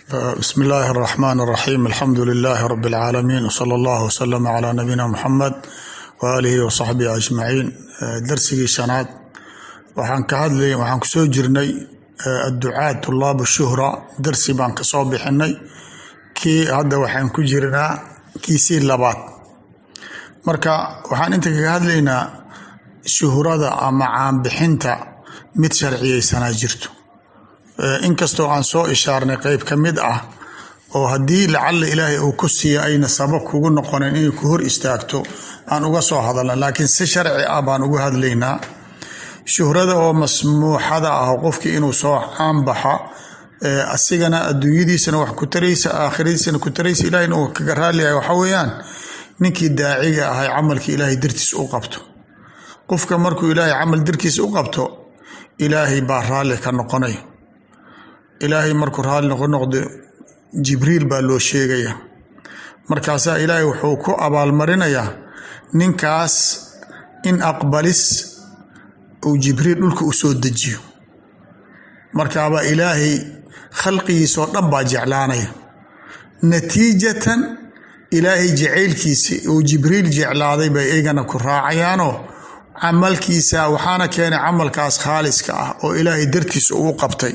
bsmi illaahi اraxmaan اraxiim alxamdu lilaahi rabi اlcaalamiin wsala allah wslama calaa nabiyina muxamed waaalihi wasaxbihi ajmaciin darsigii shanaad waxaan ka hadlay waxaan kusoo jirnay adducaat tulaab shuhra darsi baan kasoo bixinay kii hadda waxaan ku jirnaa kiisii labaad marka waxaan inta kaga hadlaynaa shuhrada ama caanbixinta mid sharciyeysanaa jirto inkastoo aan soo ishaarnay qeyb ka mid ah oo haddii lacalla ilaahay uu ku siiyo ayna sabab kugu noqonin inay ku hor istaagto aan uga soo hadalna laakiin si sharci ah baan uga hadlaynaa shuhrada oo masmuuxada ah qofkii inuu soo caanbaxa asigana adduunyadiisana wax ku taraysa aakhiradiisana ku taraysa ilahayna uu kaga raaliyahay waxaa weeyaan ninkii daaciga ahay camalkii ilaahay dartiis u qabto qofka markuu ilaahay camal darkiis u qabto ilaahay baa raalli ka noqonay ilaahay markuu raalli noqo noqdo jibriil baa loo sheegaya markaasaa ilaahay wuxuu ku abaalmarinayaa ninkaas in aqbalis uu jibriil dhulka u soo dejiyo markaabaa ilaahay khalqigiisoo dhan baa jeclaanaya natiijatan ilaahay jacaylkiisi uu jibriil jeclaaday bay iyagana ku raacayaanoo camalkiisa waxaana keenay camalkaas khaaliska ah oo ilaahay dartiisa ugu qabtay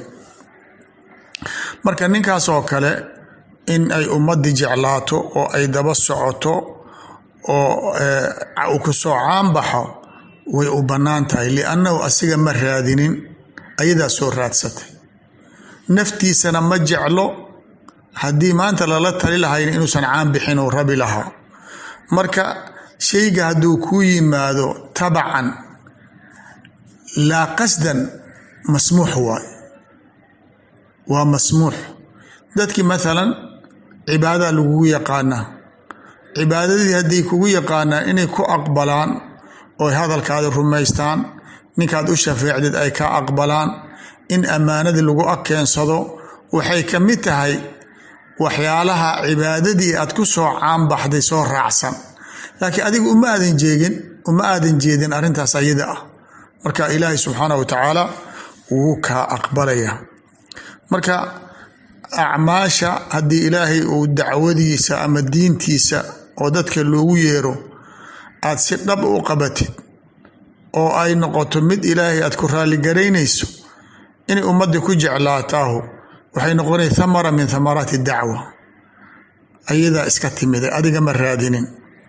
marka ninkaas oo kale in ay ummadii jeclaato oo ay daba socoto oo uu kusoo caanbaxo way u bannaan tahay liannahu asiga ma raadinin ayadaa soo raadsatay naftiisana ma jeclo haddii maanta lala tali lahayn inuusan caan bixin uu rabi lahaa marka shayga hadduu kuu yimaado tabacan laa qasdan masmuux waay waa masmuux dadkii maalan cibaada lagugu yaqaanaa cibaadadii hadday kugu yaqaanaan inay ku aqbalaan ooy hadalkaada rumaystaan ninkaad u shafeecdid ay ka aqbalaan in ammaanadii lagu akeensado waxay ka mid tahay waxyaalaha cibaadadii aad ku soo caanbaxday soo raacsan laakiin adiga uma aadan jeegin uma aadan jeedin arrintaas ayada ah marka ilaahay subxaana wa tacaala wuu kaa aqbalaya marka acmaasha haddii ilaahay uu dacwadiisa ama diintiisa oo dadka loogu yeero aad si dhab u qabatid oo ay noqoto mid ilaahay aad ku raalligaraynayso inay ummadda ku jeclaataahu waxay noqonay thamara min thamaraati dacwa ayadaa iska timiday adiga ma raadinin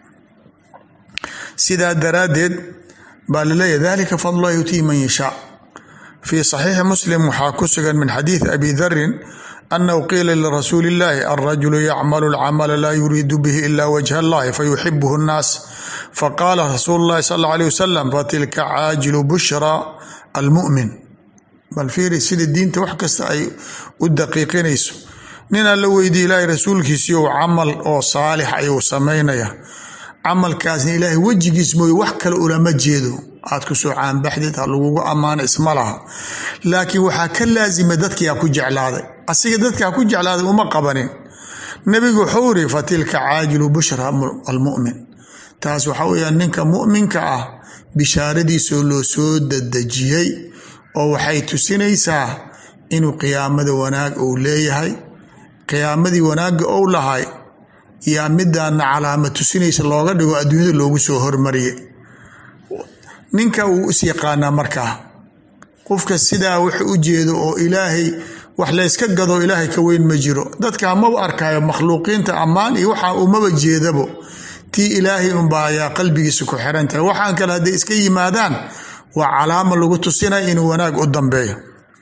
sidaa daraaddeed baa laleeyahy dalika fadlulahi yutii man yashaa fii saxiixi muslim waxaa ku sugan min xadiidi abi darin annahu qiila lirasuuli illaahi alrajulu yacmalu alcamala laa yuriidu bihi ila wajha allahi fayuxibuhu nnaas faqaala rasuulu llahi sal alla alيh wasalam fatilka caajilu bushra almu'min bal fiiri sida diinta wax kasta ay u daqiiqinayso ninaa la weydiye ilaahay rasuulkiisii ou camal oo saalix ayuu samaynaya camalkaasna ilaahay wejigiis mooye wax kale ulama jeedo aad ku soo caanbaxdid ha lagugu ammaano isma laha laakiin waxaa ka laasima dadkiiaa ku jeclaaday asiga dadkaa ku jeclaaday uma qabanin nebigu wuxuu iri fatilka caajilu bushra almu'min taas waxaa weyaan ninka mu'minka ah bishaaradiisoo loo soo dadejiyey oo waxay tusinaysaa inuu qiyaamada wanaag uu leeyahay qiyaamadii wanaagga ou lahay yaa midaana calaama tusinaysa looga dhigo adduunyada loogu soo hormariyay ninka wuu is yaqaanaa markaa qofka sidaa wax u jeedo oo ilaahay wax layska gado ilaahay ka weyn ma jiro dadka maba arkaayo makhluuqiinta ammaan iyo waxaa umaba jeedabo tii ilaahay unbaa ayaa qalbigiisa ku xiran tahay waxaan kale hadday iska yimaadaan waa calaama lagu tusinaya inuu wanaag u dambeeyo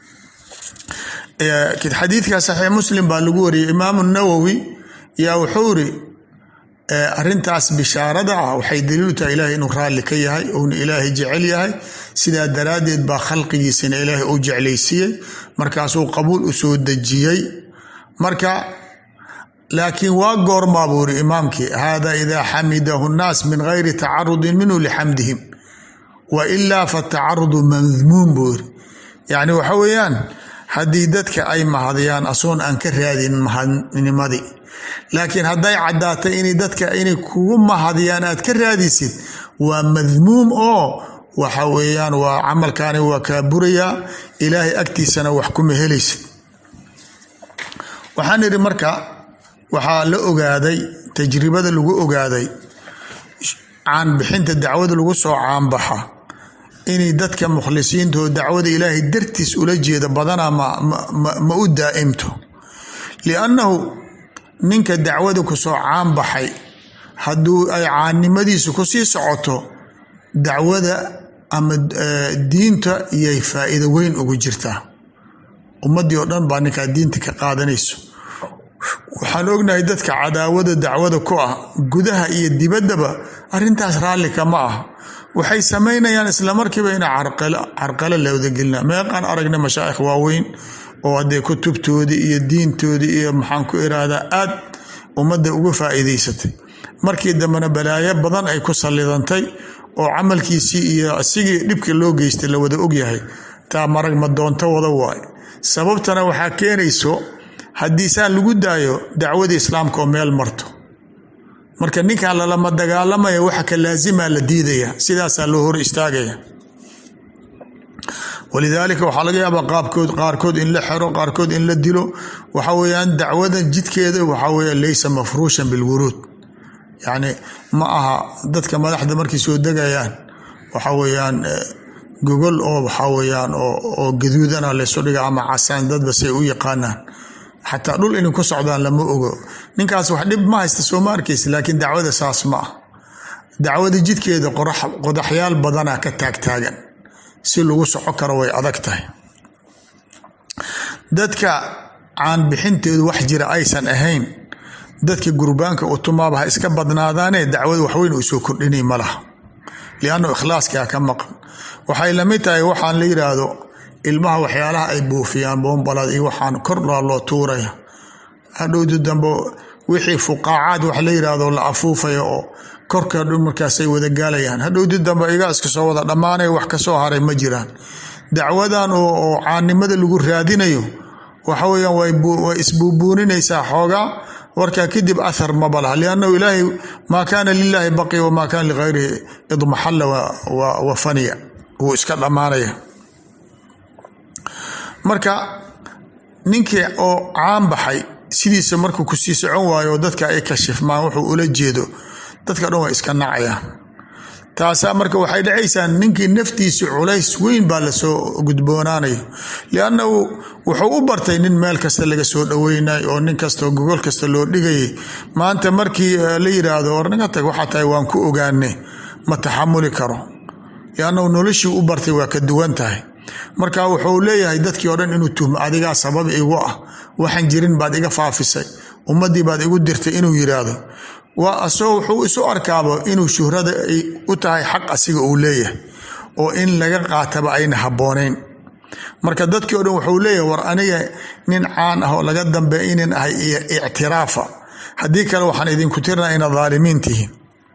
xadiidka saxiix muslim baa lagu wariyey imaamu nawowi yaa wuxuu iri arintaas bishaarada ah waxay daliilu tahay ilaahay inuu raalli ka yahay uuna ilaahay jecel yahay sidaa daraaddeed baa khalqigiisana ilaahay u jeclaysiiyey markaasuu qabuul u soo dejiyey marka laakiin waa goormaa buu iri imaamkii hada idaa xamidahu nnaas min gayri tacarudin minhu lixamdihim wa ilaa fatacarudu madmuum buu iri yacni waxa weeyaan haddii dadka ay mahadiyaan asoon aan ka raadin mahadnimadii laakiin hadday caddaatay inay dadka inay kugu mahadiyaan aad ka raadisid waa madmuum oo waxa weeyaan waa camalkaani waa kaa burayaa ilaahay agtiisana wax kuma helaysid waxaan idhi marka waxaa la ogaaday tajribada lagu ogaaday caanbixinta dacwada lagu soo caanbaxa inay dadka mukhlisiintao dacwada ilaahay dartiis ula jeeda badanaa ma u daa'imto liannahu ninka dacwada kusoo caanbaxay hadduu ay caannimadiisu kusii socoto dacwada ama diinta iyay faa'iido weyn ugu jirtaa ummaddii oo dhan baa ninkaa diinta ka qaadanayso waxaan ognahay dadka cadaawada dacwada ku ah gudaha iyo dibaddaba arrintaas raalli kama ah waxay samaynayaan islamarkiiba ina carqalo lawadagelina meeqaan aragna mashaa'ikh waaweyn oo haddee kutubtoodii iyo diintoodii iyo maxaan ku irahdaa aad ummadda uga faa'iidaysatay markii dambena balaayo badan ay ku sallidantay oo camalkiisii iyo asigii dhibka loo geystay la wada ogyahay taa marag ma doonto wada waaye sababtana waxaa keenayso haddii saan lagu daayo dacwada islaamka oo meel marto marka ninkan lalama dagaalamaya waxa ka laasimaa la diidaya sidaasaa loo hor istaagaya walidaalika waxaa laga yaabaa qaabkood qaarkood in la xero qaarkood in la dilo waxa weeyaan dacwadan jidkeeda waxaa weya leysa mafruushan bilwuruud yacni ma aha dadka madaxda markay soo degayaan waxa weeyaan gogol oo waxaa weeyaan oo gaduudana laysu dhiga ama casaan dadba say u yaqaanaan xataa dhul inay ku socdaan lama ogo ninkaas wax dhib ma haysta soo ma arkaysa laakiin dacwada saas ma ah dacwada jidkeeda qodaxyaal badanaa ka taagtaagan si lagu soco karo way adag tahay dadka caanbixinteedu wax jira aysan ahayn dadka gurbaanka utumaaba ha iska badnaadaane dacwada waxweyn uu soo kordhinay ma laha liannu ikhlaaskaa ka maqan waxay lamid tahay waxaan la yidhaahdo ilmaha waxyaalaha ay buufiyaan boombalad iyo waxaan kor laa loo tuuraya hadhowdi dambe wixii fuqaacaad wax la yidhaahdo la afuufaya oo korka dhan markaasay wada gaalayaan hadhowdi dambe igaa iska soo wada dhammaanaya wax kasoo haray ma jiraan dacwadan oo caannimada lagu raadinayo waxa weyaan way isbuubuuninaysaa xoogaa warkaa kadib athar maba laha liannahu ilaahay maa kaana lilaahi baqiya wamaa kaana ligayrihi idmaxalla wa faniya wuu iska dhammaanaya marka ninkii oo caan baxay sidiisa markuu kusii socon waayo oo dadka ay kashifmaan wuxuu ula jeedo dadka dhan way iska nacayaan taasaa marka waxay dhacaysaa ninkii naftiisi culays weyn baa lasoo gudboonaanayo liannahu wuxuu u bartay nin meel kasta laga soo dhoweynay oo nin kastao gogol kasta loo dhigayay maanta markii la yidhaahdo war ninka tag waxaa tahay waan ku ogaane ma taxamuli karo liannahu noloshii u bartay waa ka duwan tahay marka wuxuu leeyahay dadkii oo dhan inuu tuhmo adigaa sabab igu ah waxaan jirin baad iga faafisay ummaddii baad igu dirtay inuu yidhaahdo waa asagoo wuxuu isu arkaaba inuu shuhrada ay u tahay xaq asiga uu leeyahay oo in laga qaataba ayna habboonayn marka dadkii o dhan wuxuu leeyahay war aniga nin caan ah oo laga dambeeya inin ahay ictiraafa haddii kale waxaan idinku tirnaa ina daalimiin tihiin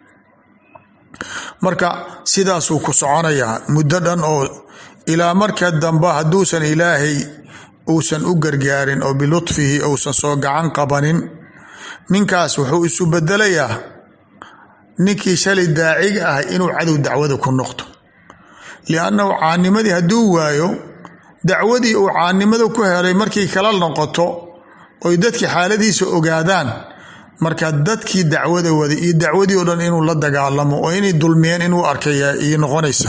marka sidaasuu ku soconayaa muddo dhan oo ilaa marka dambe hadduusan ilaahay uusan u gargaarin oo bilutfihi uusan soo gacan qabanin ninkaas wuxuu isu bedelayaa ninkii shalay daaciga ah inuu cadow dacwada ku noqdo liannahu caanimadii hadduu waayo dacwadii uu caanimada ku helay markay kala noqoto oy dadkii xaaladiisa ogaadaan marka dadkii dacwada waday iyo dacwadii oo dhan inuu la dagaalamo oo inay dulmiyeen inuu arkaya iyo noqonaysa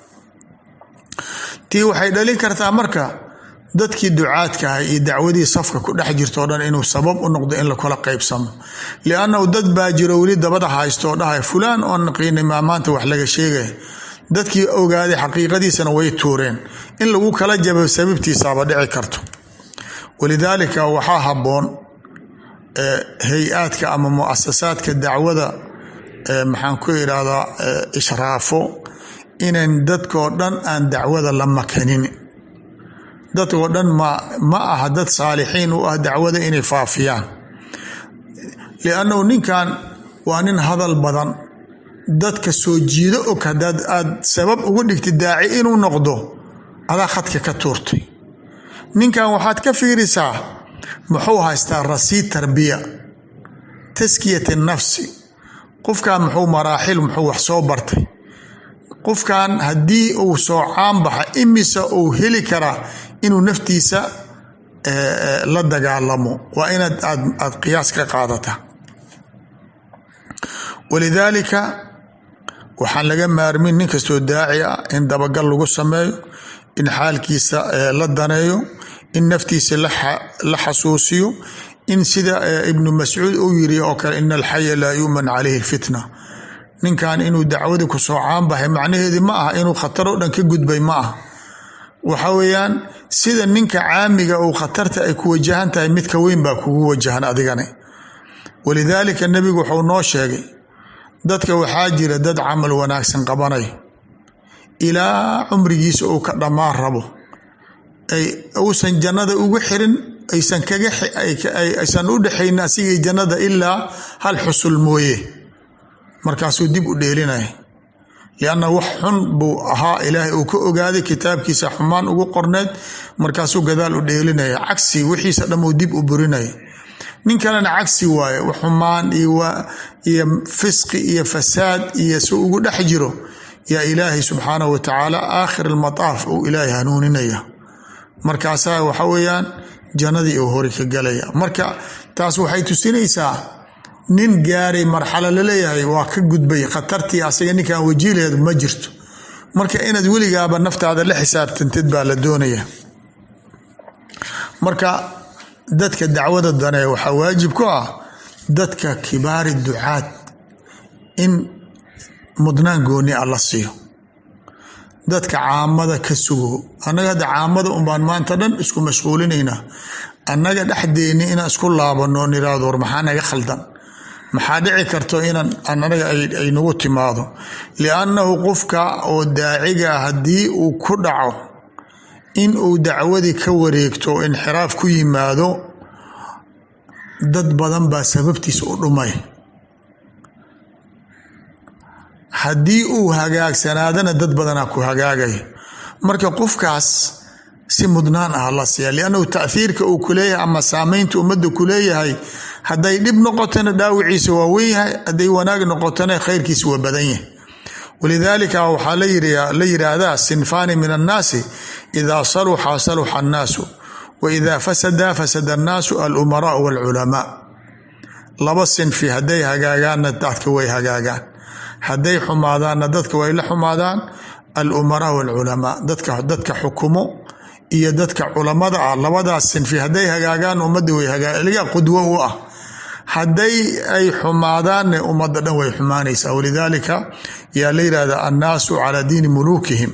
tii waxay dhalin kartaa marka dadkii ducaadkaha iyo dacwadii safka ku dhex jirto o dhan inuu sabab u noqdo in lakala qaybsamo liannahu dad baa jiro weli dabada haysto oo dhahay fulaan oo naqiinay maa maanta wax laga sheegaya dadkii ogaaday xaqiiqadiisana way tuureen in lagu kala jabo sababtiisaaba dhici karto walidaalika waxaa habboon hay-aadka ama muasasaadka dacwada maxaan ku idhaahdaa ishraafo inan dadkoo dhan aan dacwada la makanin dadkoo dhan ma aha dad saalixiin u ah dacwada inay faafiyaan liannahu ninkan waa nin hadal badan dadka soo jiido og haddaad aad sabab ugu dhigtid daaci inuu noqdo adaa khadka ka tuurtay ninkan waxaad ka fiirisaa muxuu haystaa rasiid tarbiya taskiyat nafsi qofkan muxuu maraaxil muxuu wax soo bartay qofkan haddii uu soo caan baxa imise uu heli karaa inuu naftiisa la dagaalamo waa inaad aad aad qiyaas ka qaadata walidaalika waxaan laga maarmin nin kastoo daaci ah in dabagal lagu sameeyo in xaalkiisa la daneeyo in naftiisa la xasuusiyo in sida ibnu mascuud uu yiri oo kale ina alxaya laa yu'man calayhi lfitna ninkan inuu dacwadii kusoo caanbaxay macnaheedii ma aha inuu khatar oo dhan ka gudbay ma aha waxa weeyaan sida ninka caamiga uu khatarta ay ku wajahan tahay midka weyn baa kugu wajahan adigane walidaalika nebigu wuxuu noo sheegay dadka waxaa jira dad camal wanaagsan qabanay ilaa cumrigiisa uu ka dhammaan rabo ay uusan jannada ugu xirin aysan kaga aysan u dhexaynin asigii jannada ilaa hal xusul mooye markaasuu dib u dheelinaya lianna wax xun buu ahaa ilaahay uu ka ogaaday kitaabkiisa xumaan ugu qorneed markaasuu gadaal u dheelinaya cagsi wixiisa dhan uu dib u burinaya nin kalena cagsi waaye xumaan iyo fisqi iyo fasaad iyo si ugu dhex jiro yaa ilaahay subxaanahu wa tacaala aakhir almataaf uu ilaahay hanuuninaya markaasaa waxa weeyaan jannadii uu hori ka galaya marka taas waxay tusinaysaa nin gaaray marxalo laleeyahay waa ka gudbay khatartii asaga ninkan wajiileed ma jirto marka inaad weligaaba naftaada la xisaabtantid baa la doonaya marka dadka dacwada dane waxaa waajib ku ah dadka kibaari ducaad in mudnaan gooni a la siiyo dadka caamada ka sugo annaga hadda caamada unbaan maanta dhan isku mashquulinaynaa annaga dhexdeeni inaan isku laabano niraado war maxaa naga khaldan maxaa dhici karto inaan anaga ay nagu timaado liannahu qofka oo daaciga haddii uu ku dhaco in uu dacwadii ka wareegto inxiraaf ku yimaado dad badan baa sababtiisa u dhumay haddii uu hagaagsanaadana dad badanaa ku hagaagaya marka qofkaas si mudnaan ah la siiya liannahu taahiirka uu kuleeyahay ama saameynta ummadda kuleeyahay hadday dhib noqotona dhaawiciisa waa wen yahay hadday wanaag noqotona khayrkiisa waa badan yahay walidaalika waxaa la yidhaahdaa sinfaani min annaasi idaa saluxa saluxa annaasu wa idaa fasada fasada annaasu alumaraa walculamaa laba sinfi hadday hagaagaanna dadka way hagaagaan hadday xumaadaanna dadka way la xumaadaan alumaraa walculamaa dadka xukumo iyo dadka culamada ah labadaas sinfi hadday hagaagaan ummadda way hagaaliga qudwo u ah hadday ay xumaadaanne ummadda dhan way xumaanaysaa walidaalika yaa la yidhahdaa annaasu calaa diini muluukihim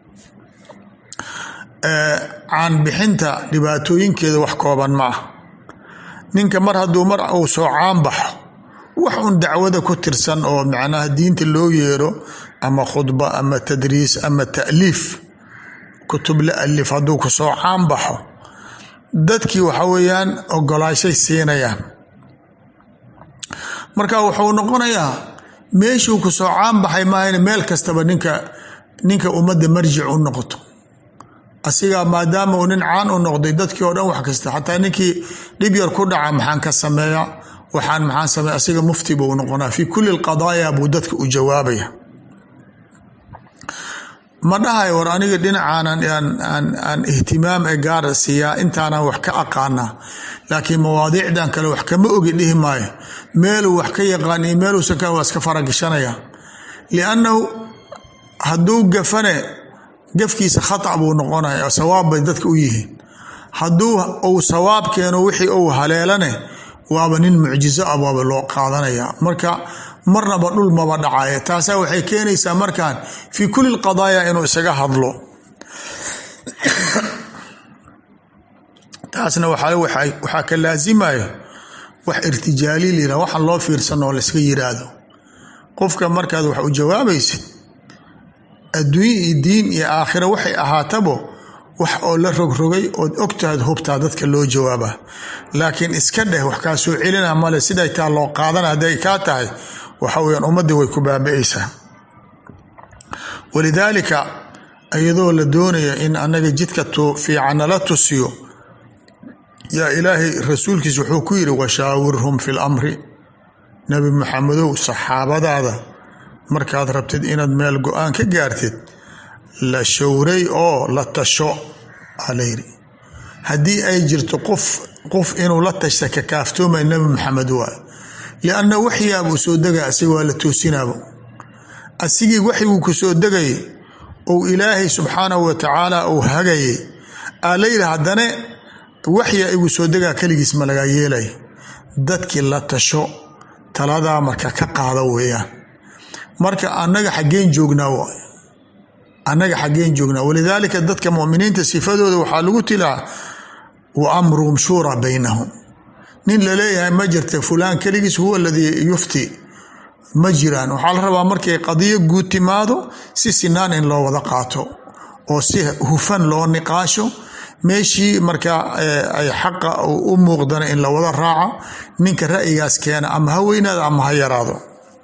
caanbixinta dhibaatooyinkeeda wax kooban ma ah ninka mar hadduu mar uu soo caan baxo wax un dacwada ku tirsan oo macnaha diinta loo yeero ama khudba ama tadriis ama ta'liif kutub la alif hadduu kusoo caan baxo dadkii waxa weeyaan ogolaashay siinayaan marka wuxuu noqonayaa meeshuu kusoo caan baxay maahan meel kastaba ninka ninka ummadda marjic u noqoto asigaa maadaama uu nin caan u noqday dadkii oo dhan wax kasta xataa ninkii dhib yar ku dhaca maxaan ka sameeya waxaan maxaan sameeya asiga mufti buu noqonaa fii kulli alqadaaya buu dadka u jawaabaya ma dhahay war aniga dhinacaanan aan ihtimaam ee gaara siiyaa intaanan wax ka aqaanaa laakiin mawaadiicdan kale wax kama ogi dhihi maayo meeluu wax ka yaqaan iyo meeluusan ka waa iska faragashanaya liannahu hadduu gafane gafkiisa khata buu noqonaya sawaab bay dadka u yihiin hadduu uu sawaab keeno wixii uu haleelane waaba nin mucjizo ah waaba loo qaadanaya marka marnaba dhul maba dhacaya taasaa waxay keenaysaa markaan fii kulli lqadaaya inuu isaga hadlo taasna waxaa ka laasimayo wax irtijaali lira waxaan loo fiirsan oo layska yiraahdo qofka markaad wax u jawaabaysid adduunye iyo diin iyo aakhira waxay ahaatabo wax oo la rogrogay ood ogtahaad hubtaa dadka loo jawaaba laakiin iska dheh wax kaa soo celina male siday taa loo qaadana hadday kaa tahay waxa weyaan ummaddii way ku baaba-aysaa walidaalika iyadoo la doonaya in annaga jidka fiican nala tusiyo yaa ilaahay rasuulkiisa wuxuu ku yidhi washaawirhum fi lamri nebi maxamedow saxaabadaada markaad rabtid inaad meel go-aan ka gaartid la showray oo la tasho aa la yidhi haddii ay jirto qof qof inuu la tashta ka kaaftoomay nabi maxamed waay lianna waxyaabuu soo degay asiga waa la toosinaabo asigii waxiguu ku soo degayay ou ilaahay subxaanahu wa tacaala uu hagayay aa la yidhi haddane waxya igu soo degaa keligiis ma lagaa yeelay dadkii la tasho taladaa marka ka qaada weeyaan marka annaga xaggeen joognaa waay annaga xaggeen joognaa walidaalika dadka muminiinta sifadooda waxaa lagu tilaa wa amruhum shuuraa baynahum nin laleeyahay ma jirta fulaan keligiis huwa aladii yufti ma jiraan waxaa la rabaa markay qadiyo guud timaado si sinaan in loo wada qaato oo si hufan loo niqaasho meeshii markaa ay xaqa u muuqdana in la wada raaco ninka ra'yigaas keena ama ha weynaado ama ha yaraado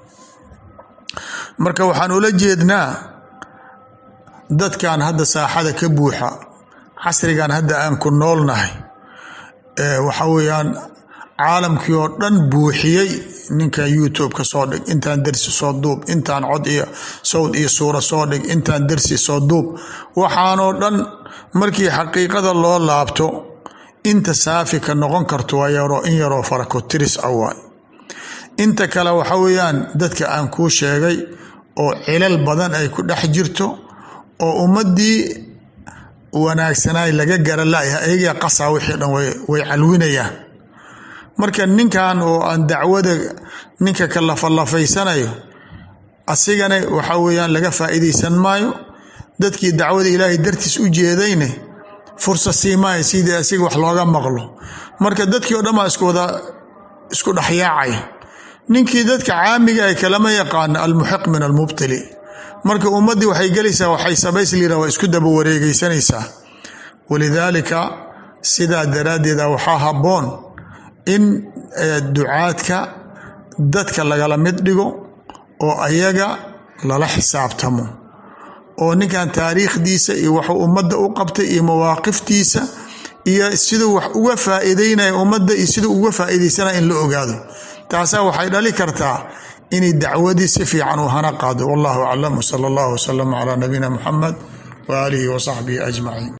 marka waxaan ula jeednaa dadkan hadda saaxada ka buuxa casrigan hadda aan ku noolnahay waxa weeyaan caalamkii oo dhan buuxiyey ninkan youtube ka soo dhig intaan dersi soo duub intaan cod iyo sawd iyo suuro soo dhig intaan dersi soo duub waxaanoo dhan markii xaqiiqada loo laabto inta saafi ka noqon karto waa yaroo in yaroo farakotiris ah waay inta kale waxa weeyaan dadka aan kuu sheegay oo cilal badan ay ku dhex jirto oo ummadii wanaagsanaay laga gara layaha ayagaa qasaa wixii dhan way calwinayaan marka ninkan oo aan dacwada ninka ka lafalafaysanayo asigana waxa weeyaan laga faa'iidaysan maayo dadkii dacwada ilaahay dartiis u jeedayne fursa siimaayo sidii asiga wax looga maqlo marka dadkii o dhan baa iskuwada isku dhexyaacaya ninkii dadka caamiga ay kalama yaqaano almuxiq min almubtili marka ummaddii waxay gelaysaa waxay sabaysliira waa isku daba wareegeysanaysaa walidaalika sidaa daraaddeeda waxaa habboon in ducaadka dadka lagala mid dhigo oo ayaga lala xisaabtamo oo ninkan taariikhdiisa iyo waxuu ummadda u qabtay iyo mawaaqiftiisa iyo siduu wax uga faa'iideynaya ummadda iyo siduu uga faa'iidaysanaya in la ogaado taasaa waxay dhali kartaa inay dacwadii si fiican u hana qaado wallahu aclam wsala allahu wasalam calaa nabiyina muxamed waaalihi wa saxbihi ajmaciin